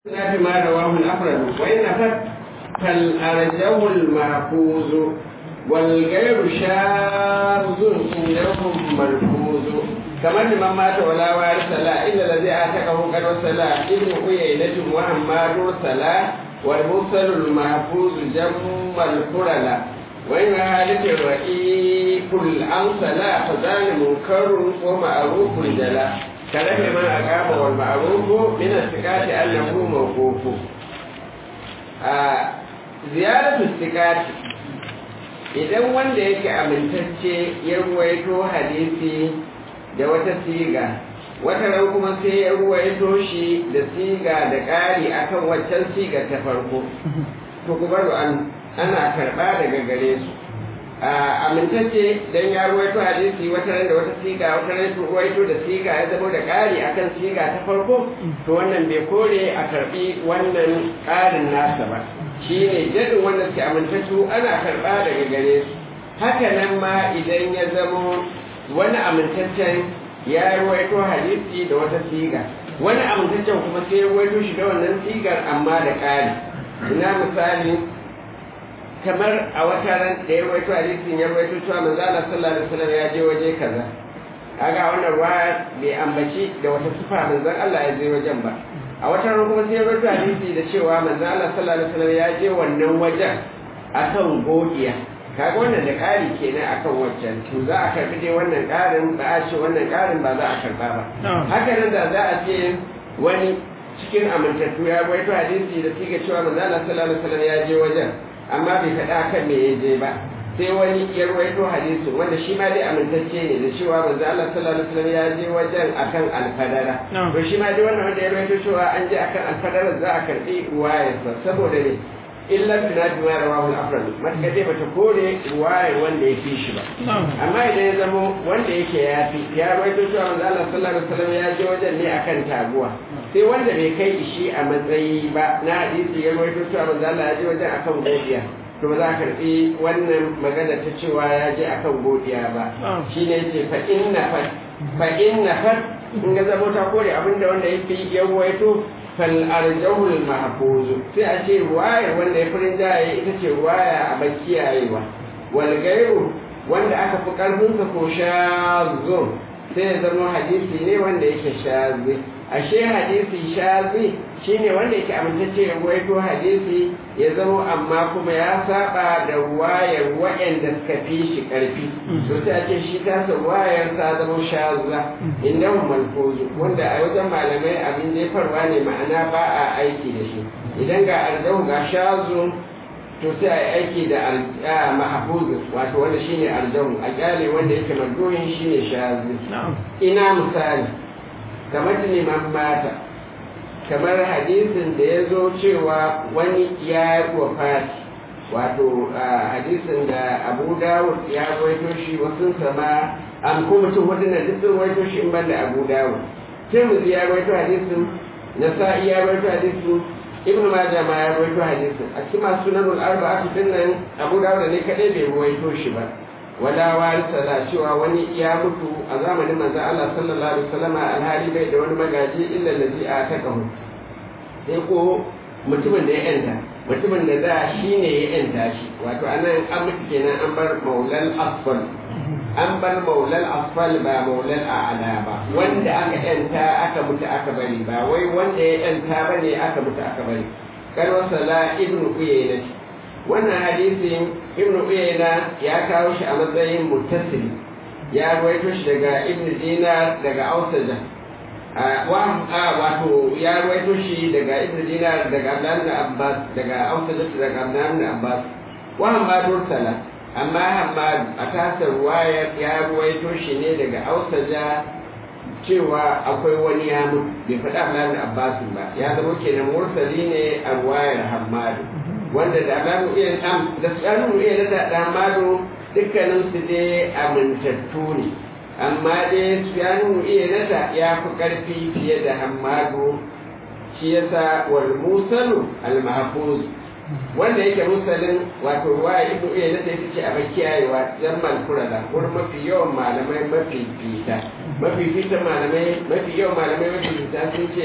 في ما رواه الأفرد وإن فت فالأرجه المحفوظ والغير شاذ عندهم ملفوظ كما لمن مات ولا وارث لا إلا الذي آتكه قد وصلا ابن عيينة وحماد صلا والمرسل المحفوظ جم الفرلا وإن هالك الرئيق الأنصلا فذان منكر ومعروف جلا كلام ما أقام والمعروف من الثقات أنه موقوف زيادة الثقات idan wanda yake amintacce ya ruwaito hadisi da wata siga wata ran kuma sai ya ruwaito shi da siga da ƙari akan waccan siga ta farko to ku baro an ana karɓa daga gare su amintacce dan ya ruwaito hadisi wata ran da wata siga wata ran su ruwaito da siga ya zama da ƙari akan siga ta farko to wannan bai kore a karɓi wannan ƙarin nasa ba shi ne jadin wanda suke amintattu ana karɓa daga gare su haka nan ma idan ya zamo wani amintaccen ya ruwaito hadisi da wata siga wani amintaccen kuma sai ya ruwaito shi da wannan sigar amma da ƙari ina misali kamar a wata ran da ya ruwaito hadisin ya ruwaito cewa manzo Allah sallallahu alaihi wasallam ya je waje kaza kaga wannan ruwa bai ambaci da wata sifa manzon Allah ya je wajen ba a wata ran kuma sai ya rubuta hadisi da cewa manzo Allah sallallahu alaihi wasallam ya je wannan wajen akan godiya kaga wannan da ƙari kenan akan wancan to za a karbi dai wannan ƙarin ba a ce wannan ƙarin ba za a karba ba haka nan da za a ce wani cikin amintattu ya rubuta hadisi da siga cewa manzo Allah sallallahu alaihi wasallam ya je wajen amma bai faɗa kan me ya je ba sai wani ya ruwaito hadisin wanda shi ma dai amintacce ne da cewa manzo Allah sallallahu alaihi wasallam ya je wajen akan alfadara to shi ma dai wannan wanda ya ruwaito cewa an je akan alfadara za a karbi ruwayar saboda ne illa tunadi ma rawahu al-afrad matka dai bata kore ruwayar wanda ya fi shi ba amma idan ya zamo wanda yake ya fi ya ruwaito cewa manzo Allah sallallahu alaihi wasallam ya je wajen ne akan taguwa sai wanda bai kai shi a matsayi ba na hadisi ya ruwaito cewa manzo Allah ya je wajen akan godiya to ba za a karɓi wannan magana ta cewa ya je akan godiya ba shi ne ce fa inna fat fa inna fat in ga zama ta kore abinda wanda ya fi yawaito fal arjahul mahfuz sai a ce ruwaya wanda ya furin jaye ita ce ruwaya a bakiyayewa wal gairu wanda aka fi karfin sa ko shazo sai ya zama hadisi ne wanda yake shazi ashe hadisi shazi shine wanda yake amintacce ya ruwaito hadisi ya zama amma kuma ya saba da wayar waɗanda suka fi shi ƙarfi to sai a ce shi tasa wayar ta zama shaza inda malfozu wanda a wajen malamai abin jefarwa ne ma'ana ba a aiki da shi idan ga arzahu ga shazu to sai a yi aiki da mahafuzu wato wanda shine arzahu a kyale wanda yake madoyin shine shazi ina misali kamar neman mata kamar hadisin da ya zo cewa wani ya wafati wato hadisin da abu dawud ya waito shi wasu sama an kuma mutum wadannan duk sun waito shi in ban da abu dawud tirmidhi ya waito hadisin nasa'i ya waito hadisin ibnu majah ma ya waito hadisin a cikin masu sunanul arba'atu dinnan abu dawud ne kadai bai waito shi ba wala warisa la cewa wani ya mutu a zamanin manzon Allah sallallahu alaihi wasallam alhali bai da wani magaji illa allazi atakahu sai ko mutumin da ya yanta mutumin da da shi ne ya yanta shi wato anan an mutu kenan an bar maulal asfal an bar maulal asfal ba maulal a'la ba wanda aka yanta aka mutu aka bari ba wai wanda ya yanta bane aka mutu aka bari kan wasala ibnu uyayna wannan hadisin ibn uyayna ya kawo shi a matsayin muttasil ya ruwaito shi daga ibn dinar daga ausaja wato ya ruwaito shi daga ibn dinar daga abdan abbas daga ausaja daga abdan abbas wa hammad mursala amma hammad a tasar ruwayar ya ruwaito shi ne daga ausaja cewa akwai wani ya mutu bai faɗa abdan abbas ba ya zama kenan mursali ne a ruwayar hammadu wanda da alamu iya am da alamu iya da damado dukkanin su dai amintattu ne amma dai su alamu iya nata ya fi karfi fiye da hammado shi yasa wal musalu al mahfuz wanda yake musalin wato ruwa ibnu iya nata ita ce a bakiyayewa jammal kurada wurin mafi yawan malamai mafi fita mafi fita malamai mafi yawan malamai mafi fita sun ce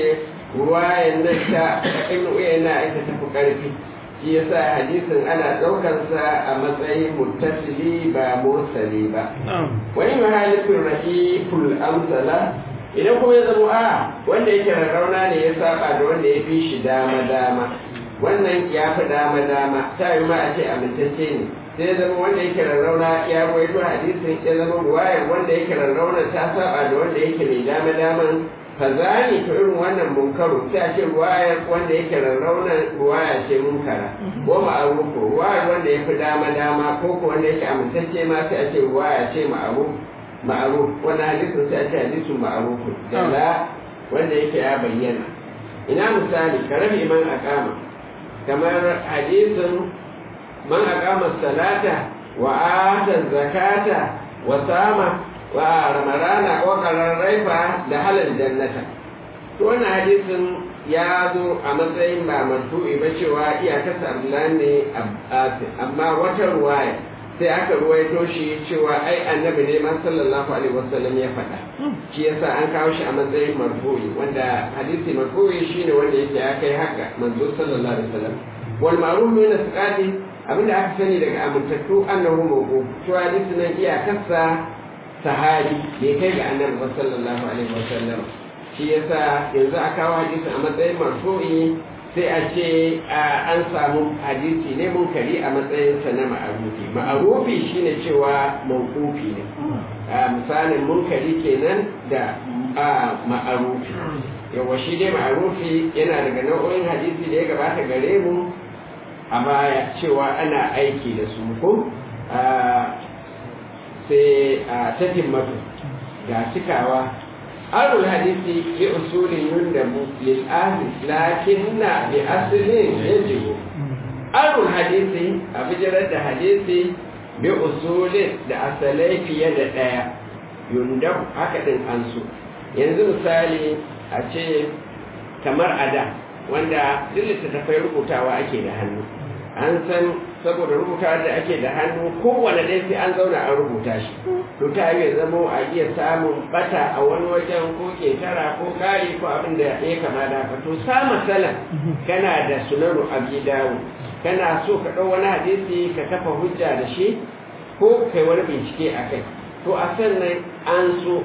ruwayan nan ta ibn uyayna ita ta fi ƙarfi shi yasa hadisin ana ɗaukarsa a matsayin muttasili ba mursali ba wani mahalifin rahiful amsala idan kuma ya zama a wanda yake rarrauna ne ya saba da wanda ya fi shi dama dama wannan ya fi dama dama ta yi ma a ce amintacce ne sai zama wanda yake rarrauna ya rawaito hadisin ya zama ruwayar wanda yake rarrauna ta saba da wanda yake mai dama daman fazani to irin wannan munkaru sai a ce ruwayar wanda yake rarrauna ruwaya ce munkara ko ma'arufu ruwayar wanda ya fi dama dama ko ko wanda yake amintacce ma sai a ce ruwaya ce ma'aruf ma'aruf wannan hadisin sai a ce hadisin ma'arufu da wanda yake ya bayyana ina misali karabi man akama kamar hadisin man aqama salata wa ata zakata wa sama wa ramadana wa qararraifa da halal jannata to wannan hadisin ya zo a matsayin ba marfu'i ba cewa iyakarsa abdullahi ne amma wata ruwaya sai aka ruwaito shi cewa ai annabi ne ma sallallahu alaihi wasallam ya faɗa shi yasa an kawo shi a matsayin marfu'i wanda hadisi marfu'i shine wanda yake ya kai haka manzo sallallahu alaihi wasallam wal ma'ruf min asqati abinda aka sani daga amintattu annahu mawquf to hadisi nan iyakarsa sahabi bai kai ga annabi sallallahu alaihi wasallam shi yasa yanzu aka kawo hadisi a matsayin marfu'i sai a ce an samu hadisi ne munkari a matsayinsa na ma'arufi ma'arufi shine cewa mawqufi ne misalin munkari kenan da ma'arufi yawa shi dai ma'arufi yana daga nau'o'in hadisi da ya gabata gare mu a baya cewa ana aiki da su ko sai a tatin matu ga cikawa arul hadisi bi usulin yundabu lil ahli lakinna bi aslin yajibu arul hadisi a bijirar da hadisi bi usulin da asalai fiye da ɗaya yundab haka ɗin an so yanzu misali a ce kamar a da wanda duk littattafai rubutawa ake da hannu an san saboda rubuta da ake da hannu kowane ɗaya sai an zauna an rubuta shi to ta yi zamo a iya samun bata a wani wajen ko ketara ko kari ko abin da ya kama da haka to sa masala kana da sunanu abi dawo kana so ka ɗau wani hadisi ka kafa hujja da shi ko kai wani bincike a kai to a sannan an so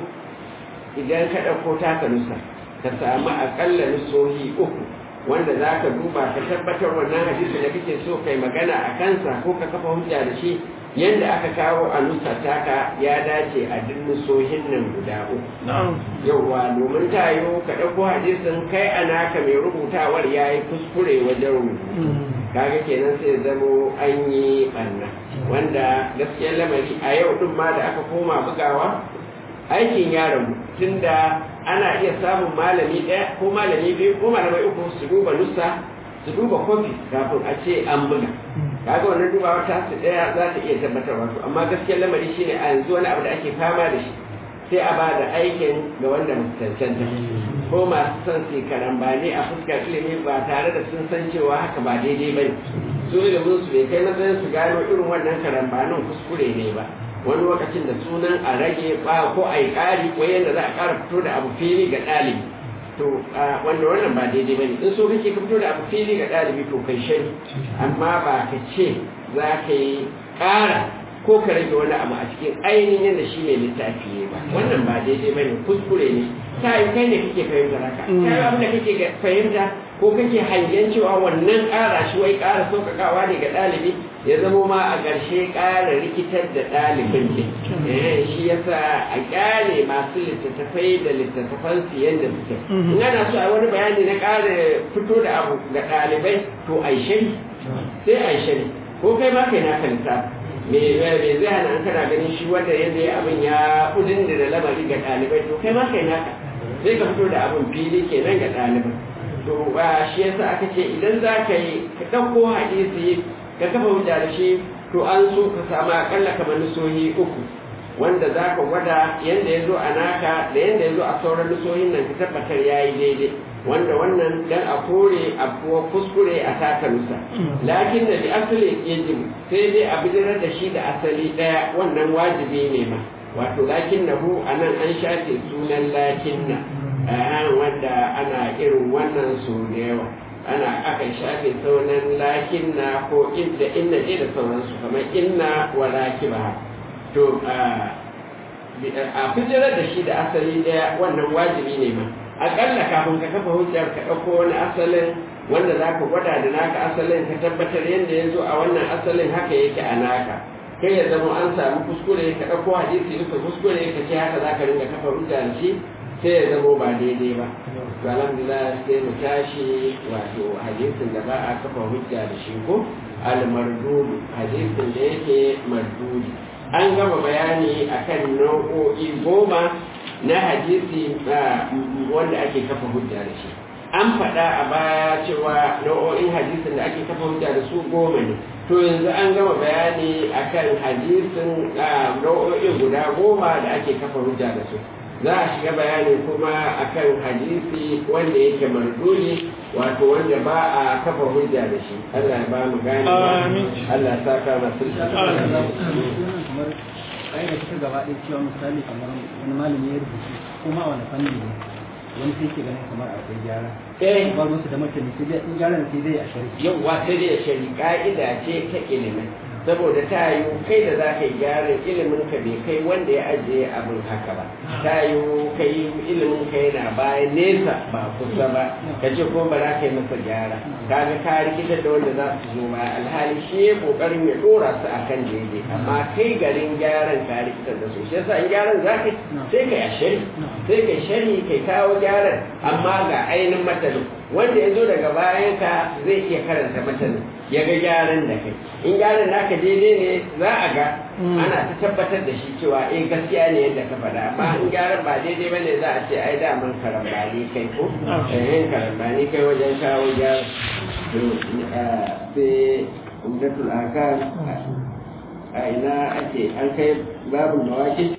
idan ka ɗauko taka nusa ka samu aƙalla nusohi uku wanda za ka duba ka tabbatar wannan hadisi da kake so kai magana a kansa ko ka kafa hujja da shi yadda aka kawo a nusa taka ya dace a duk nusohin nan guda uku yauwa domin ta yiwu ka ɗauko hadisin kai a naka mai rubutawar ya yi kuskure wajen rubutu kaga kenan sai zamo an yi ɓanna wanda gaskiyar lamari a yau ɗin ma da aka koma bugawa aikin ya rabu tunda ana iya samun malami ɗaya ko malami biyu ko malamai uku su duba nusa su duba kofi kafin a ce an buga kaga wannan dubawa ta su ɗaya za ta iya tabbatar wato amma gaskiyar lamari shine a yanzu wani abu da ake fama da shi sai a ba da aikin ga wanda cancanta ko masu son su karambani a fuskar ilimi ba tare da sun san cewa haka ba daidai ba ne su ilimin su bai kai matsayin su gano irin wannan karambanin kuskure ne ba wani lokacin da sunan a rage ba ko a yi ƙari ko yadda za a ƙara fito da abu fili ga ɗalibi to wanda wannan ba daidai ba ne in so kake ka fito da abu fili ga ɗalibi to kai shari amma ba ka ce za ka yi ƙara ko ka rage wani abu a cikin ainihin yadda shi ne littafi ne ba wannan ba daidai ba ne kuskure ne ta yi kai ne kake fahimta haka ta yi abin da kake fahimta ko kake hangen cewa wannan ƙara shi wai ƙara sauƙaƙawa ne ga ɗalibi ya zamo ma a ƙarshe ƙara rikitar da ɗalibin ne shi yasa a ƙyale masu littattafai da littattafan su yadda suke in ana so a wani bayani na ƙara fito da abu ga ɗalibai to a shari sai a shari ko kai ma kai naka littafi me zai hana an kana ganin shi wanda yadda ya abin ya kudin da lamari ga ɗalibai to kai ma kai naka sai ka fito da abin fili kenan ga ɗalibai to ba shi yasa aka ce idan za ka yi ka ɗauko hadisi ka kafa hujja da shi to an so ka samu akalla kamar nusohi uku wanda za ka gwada yadda ya zo a naka da yadda ya zo a sauran nusohin nan ka tabbatar ya yi daidai wanda wannan dan a kore abuwa kuskure a taka nusa lakin da bi asali yajib sai dai a bijirar da shi da asali ɗaya wannan wajibi ne ma wato lakin na hu a nan an shafe sunan lakin na wanda ana irin wannan su da yawa ana akan shafe saunan lakin na ko inda inna je da sauransu kamar inna wa lakiba to a fijirar da shi da asali daya wannan wajibi ne ma akalla kafin ka kafa hujjar ka ɗauko wani asalin wanda za ka gwada da naka asalin ka tabbatar yadda ya zo a wannan asalin haka yake a naka kai ya zama an samu kuskure ka ɗauko hadisi duka kuskure ka ce haka za ka ringa kafa hujja da shi sai ya zama ba daidai ba to alhamdulillah sai mu tashi wato hadisin da ba a kafa hujja da shi ko al-mardudu hadisin da yake mardudi an gama bayani akan nau'o'i goma na hadisi wanda ake kafa hujja da shi an faɗa a baya cewa nau'o'in hadisin da ake kafa hujja da su goma ne to yanzu an gama bayani akan hadisin nau'o'in guda goma da ake kafa hujja da su za a shiga bayani kuma akan hadisi wanda yake marduli wato wanda ba a kafa hujja da shi Allah ya ba mu gani Allah ya saka masu kamar ƙa'ida ta gaba ɗaya cewa misali kamar wani malami ya rubutu kuma wani fanni ne wani sai ke ganin kamar akwai gyara eh ba ruwansu da martani sai dai in gyaran sai dai a shari'a yawwa sai dai shari ka'ida ce ta ilimin saboda ta yi kai da za ka yi gyaran ilimin ka bai kai wanda ya ajiye abin haka ba ta yi kai ilimin ka yana bayan nesa ba kusa ba ka ce ko ba za ka yi masa gyara kaga ka rikitar da wanda za su zo ba alhali shi ya kokarin ya dora su akan daidai amma kai garin gyaran ka rikitar da su shi yasa in gyaran za ka yi sai ka yi shari sai ka yi shari kai kawo gyaran amma ga ainihin matanin wanda ya zo daga bayan ka zai iya karanta matanin ya ga gyaran da kai in gyaran naka daidai ne za a ga ana ta tabbatar da shi cewa eh gaskiya ne yadda ka faɗa amma in gyaran ba daidai ba ne za a ce ai daman karambani kai ko eh karambani kai wajen kawo gyara to sai umdatul akal a ina ake an kai babu mawaki